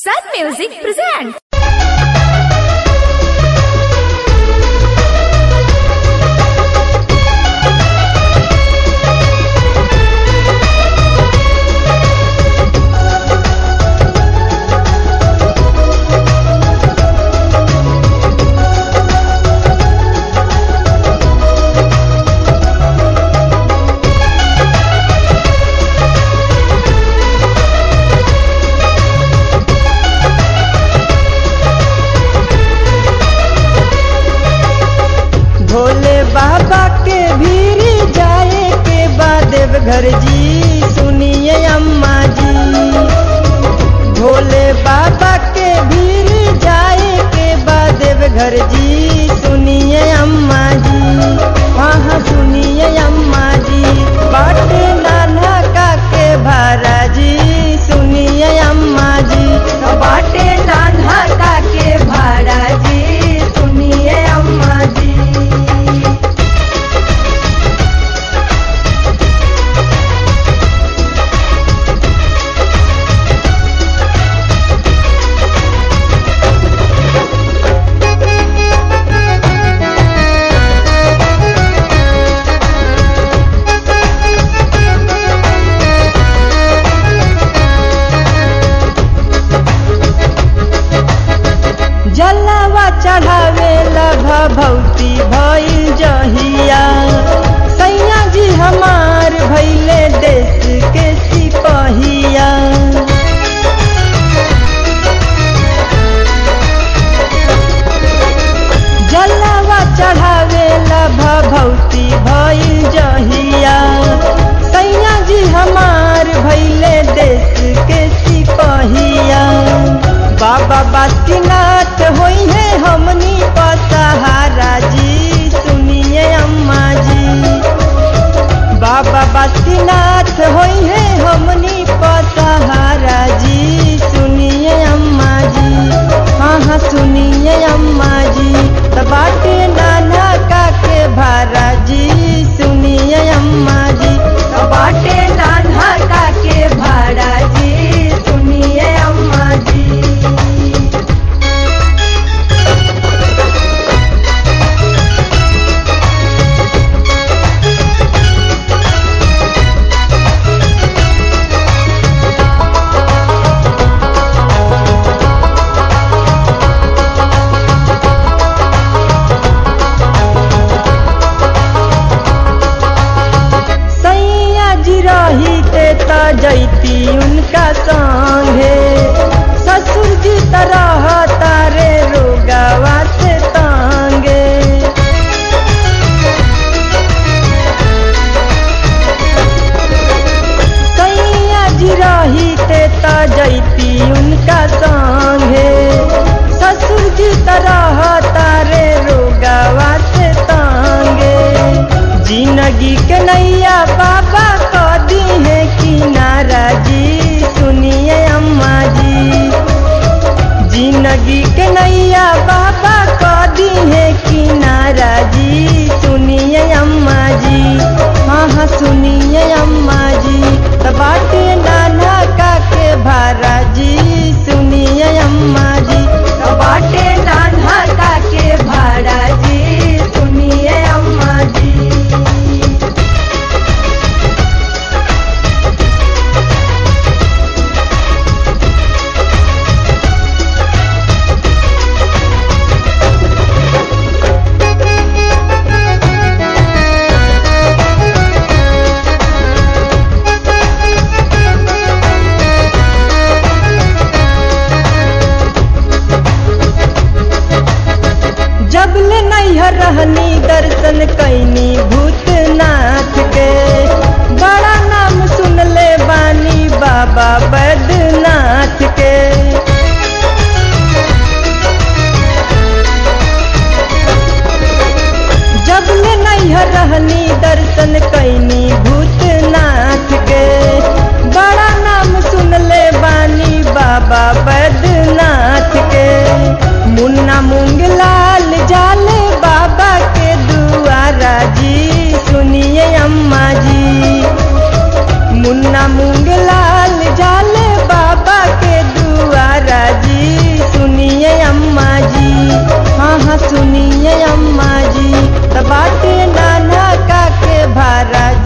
Sun Music presents. Bhole बाबा के भीड़ जाए के बाद देवघर जी सुनिए अम्मा जी भोले बाबा के भीड़ जाए के बाद देवघर जी सुनिए अम्मा जी हाँ हाँ सुनिए अम्मा जी बाटे नाना का के भारा जी सुनिए अम्मा जी बाटे नाना का के भाड़ा जी सुनिए अम्मा जी जलवा चढ़ावेला भभौती भइल जहिया सैया जी हमार भैले देश के सिपहिया जलवा चढ़ावेला भभौती भइल जहिया सैया जी हमार भैले देश के सिपहिया बाबा बासुकीनाथ होई है हमनी पसहारा जी सुनिए अम्मा जी बाबा बासुकीनाथ होई है हमनी पसहारा जी सुनिए अम्मा जी हाँ हाँ सुनिए अम्मा जी त बाटे नाना का के भारा जी सुनिए अम्मा जी त बाटे नाना का के भाड़ा जी सुनिए अम्मा जी सैया जी रही ते त जैती उनका संगे ससुर जी तरह तारे रोगावा से तांगे सैया जी रही ते त जैती उनका संगे ससुर जी तरह तारे रोगावा से तांगे जिंदगी के नैया बाबा क दी है किनारा जी सुनिए अम्मा जी जिंदगी के नैया बाबा क दी है किनारा जी सुनिए अम्मा जी हाँ हाँ सुनिए अम्मा जी त बाटे नाना का के भारा जी सुनिए अम्मा जी त बाटे नाना का के भाड़ा जी सुनिए अम्मा जी जब ले नैहर रहनी दर्शन कैनी भूतनाथ के बड़ा नाम सुन ले बानी बाबा बैद्यनाथ के जब ले नैहर रहनी दर्शन कैनी भूतनाथ के बड़ा नाम सुन ले बानी बाबा बैद्यनाथ के मुन्ना मूंगलाल जाले बाबा के दुआरा जी सुनिए अम्मा जी मुन्ना मूंगलाल जाले बाबा के दुआरा सुनिए अम्मा जी हाँ हाँ सुनिए अम्मा जी त बाटे नाना का के भारा